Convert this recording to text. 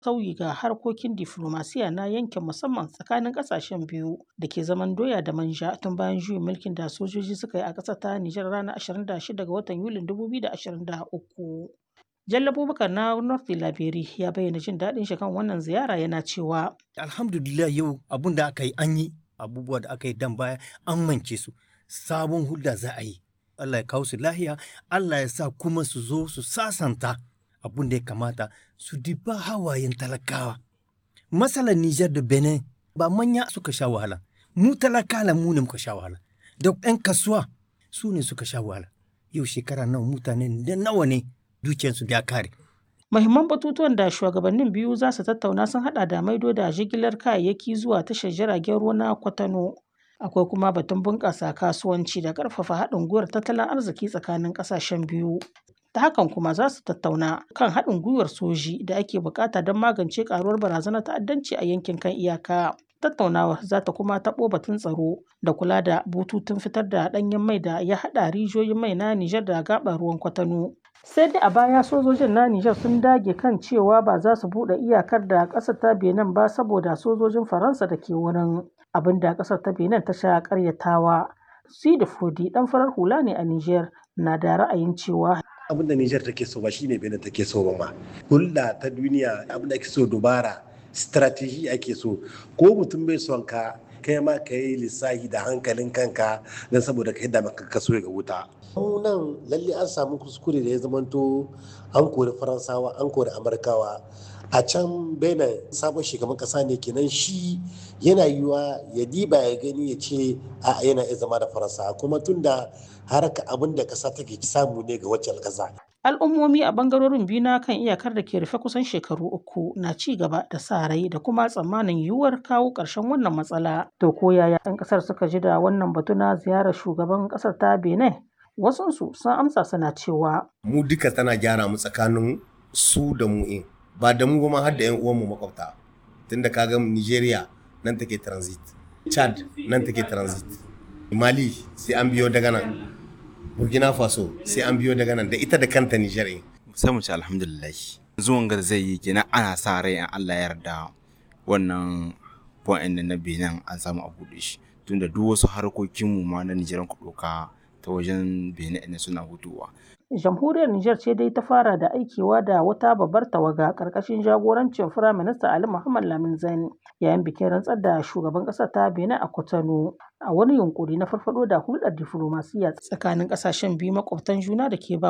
sauyi ga harkokin diflomasiya na yankin musamman tsakanin ƙasashen biyu da ke zaman doya da manja tun bayan juyin mulkin da sojoji suka yi a ƙasar ta Nijar ranar 26 ga watan Yulin 2023. Jallo Abubakar na North Labiri ya bayyana jin daɗin shi kan wannan ziyara yana cewa. Alhamdulillah yau abun da aka yi an yi abubuwa da aka yi dan baya an mance su sabon hulɗa za a yi. Allah ya kawo su lahiya Allah ya sa kuma su zo su sasanta abun da ya kamata su diba hawayen talakawa. Matsalar Nijar da Benin ba manya suka sha wahala mu talakala mu ne muka sha wahala da 'yan kasuwa su ne suka sha wahala yau shekara nawa mutane da nawa ne dukiyarsu ya kare. Mahimman batutuwan da shugabannin biyu za su tattauna sun hada da maido da jigilar kayayyaki zuwa tashar jiragen ruwa na Kwatano. Akwai kuma batun bunƙasa kasuwanci da ƙarfafa haɗin gwiwar tattalin arziki tsakanin ƙasashen biyu. Ta hakan kuma za su tattauna kan haɗin gwiwar soji da ake buƙata don magance ƙaruwar barazanar ta'addanci a yankin kan iyaka. Tattaunawar za ta kuma taɓo batun tsaro da kula da bututun fitar da ɗanyen mai da ya haɗa rijiyoyin mai na Nijar da gaɓar ruwan Kwatano. sai dai a baya sojojin na Nijar sun dage kan cewa ba za su buɗe iyakar da ƙasar ta Benin ba saboda sojojin Faransa da ke wurin abin da ƙasar ta Benin ta sha ƙaryatawa. Sidi Fodi ɗan farar hula ne a Nijar na da ra'ayin cewa abin da Nijar take so ba shine Benin take so ba ma hulɗa ta duniya abin da ake so dubara strategy ake so ko mutum bai son ka kai ma ka yi lissahi da hankalin kanka don saboda ka yadda maka kaso ga wuta nan lalle an samu kuskure da ya zamanto an kori faransawa an kori amurkawa a can benin sabon shugaban kasa ne kenan shi yana yiwa ya diba ya gani ya ce a yana iya zama da faransa kuma tunda haraka abin da kasa take samu ne ga wacce kasa al'ummomi a bangarorin biyu na kan iyakar da ke rufe kusan shekaru uku na ci gaba da sa rai da kuma tsammanin yiwuwar kawo ƙarshen wannan matsala to ko yaya 'yan ƙasar suka ji da wannan batu na ziyarar shugaban ƙasar ta benin wasunsu sun amsa suna cewa mu duka tana gyara mu tsakanin su da mu in ba da mu ma har da 'yan uwanmu makwabta tunda ka ga nigeria nan take transit chad nan take transit mali sai an biyo daga nan burkina faso sai an biyo daga nan da ita da kanta niger in sai mu ci alhamdulillah zuwan gar zai yi kenan ana sa rai in allah ya yarda wannan point na benin an samu a buɗe shi tunda duk wasu harkokinmu ma na nigeria ku ɗauka ta wajen benin ne suna hutuwa jamhuriyar Nijar ce dai ta fara da aikewa da wata babbar tawaga ƙarƙashin jagorancin Firaminista Ali Muhammad Lamin Zani yayin bikin rantsar da shugaban ƙasar ta Benin a Cotonou a wani yunkuri na farfado da hulɗar diflomasiyya tsakanin ƙasashen biyu makwabtan juna da ke ba